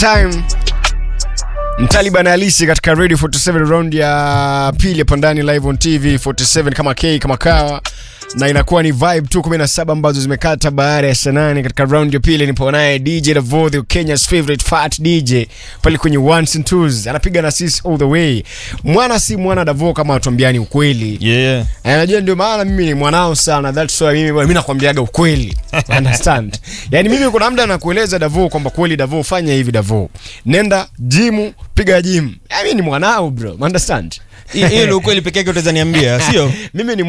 time Mtaliban halisi katika Radio 47 round ya pili hapa ndani live on TV 47 kama K kama kawa na inakuwa ni vibe tu 17 ambazo zimekata baada ya saa nane katika round ya pili. Nipo naye DJ Davo, the Kenya's favorite fat DJ pale kwenye ones and twos, anapiga na sisi all the way. Mwana si mwana Davo kama watuambiani ukweli Yeah. Eh, Unajua ndio maana mimi ni mwanao sana. That's why mimi bwana, mimi nakwambiaga ukweli. Understand? Yaani mimi kuna muda nakueleza Davo kwamba kweli Davo fanya hivi Davo. Nenda gym, piga gym. Yaani mimi ni mwanao bro. Understand? Hiyo ndio ukweli pekee yake utaweza niambia, sio? Mimi ni